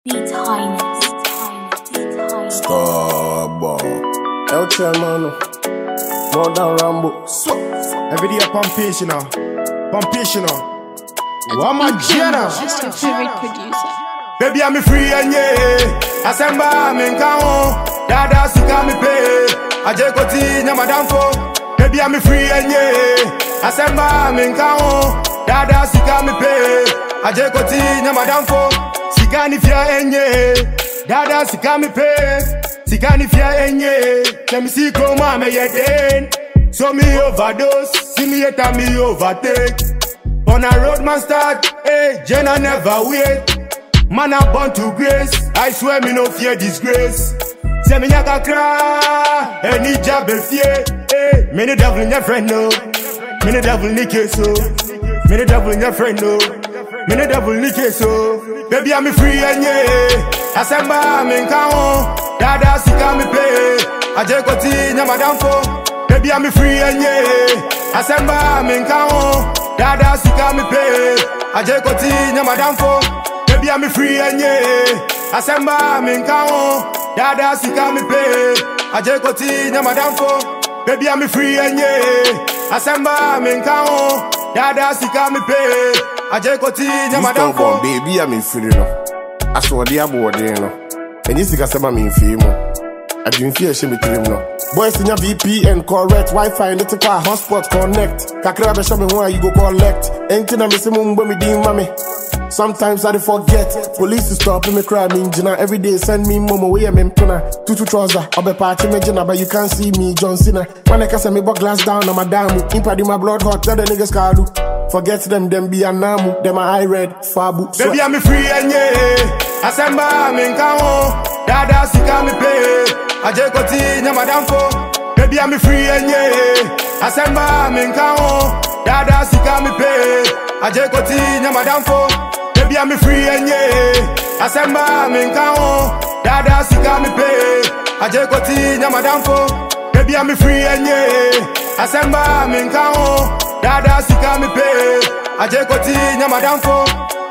Beat Highness. Beat Highness. Starboy. El Chairman. More than Rambo. Every day pumpation now. Pumpation now. What my Jenna? Just your favorite producer. Baby, I'm free and yeah. Asemba, I'm in Kao. Dada, sika me pay. Aje koti, nyama damfo. Baby, I'm free and yeah. Asemba, I'm in Kao. Dada, sika me pay. Aje koti, nyama damfo. Sika ni fia enye. Dada, sika me pay. Sika ni fia enye. Let me see chroma me yet So me overdose. See me yet and me overtake. On a road man start, hey, Jenna never wait. Man I born to grace, I swear me no fear disgrace. Say me nyaka cry, any job be fear. Hey, me the devil in your friend no, me the devil in case so, me the devil in your friend no, me the devil in case so. Baby I'm free and yeah, Asemba I'm in kao, dada sika me pay, aje koti nyama damfo. Baby I'm free and yeah, Asemba I'm in kao. Dada sika me pay Aje koti nyama damfo Baby I'm free and yeah Asemba me nkao Dada sika me pay Aje koti nyama damfo Baby I'm free and yeah Asemba me nkao Dada sika me pay Aje koti nyama Starboy, damfo baby, I'm in free no. Asɔɔde abɔɔden no. Ɛnyɛ sikasɛm a memfii mu. Adwemfie a ɛhyɛ me tirim no. Boys nya VPN correct Wi-Fi ne te kɔ a hotspot connect. Kakra bɛhyɛ me ho a you go collect. Ɛnti na me se mo mbɔ me din ma me. Sometimes I dey forget. Police stop me cry me gyina every day send me momo wey me mpena. Tutu trouser ɔbɛpaakye me gyina but you can't see me John Cena. When I kasa me bɔ glass down na madamu. Impadi my blood hot tell the niggas kalu. Forget them them be anamu. Them a eye red fabu. So- Baby I'm free and yeah Asemba me nkao Dada sika me pay Aje koti nyama damfo Baby I'm free and yeah Asemba me nkao Dada sika me pay Aje koti nyama damfo Baby I'm free and yeah Asemba me nkao Dada sika me pay Aje koti nyama damfo Baby I'm free and yeah Asemba me nkao Dada sika me pay Aje koti nyama damfo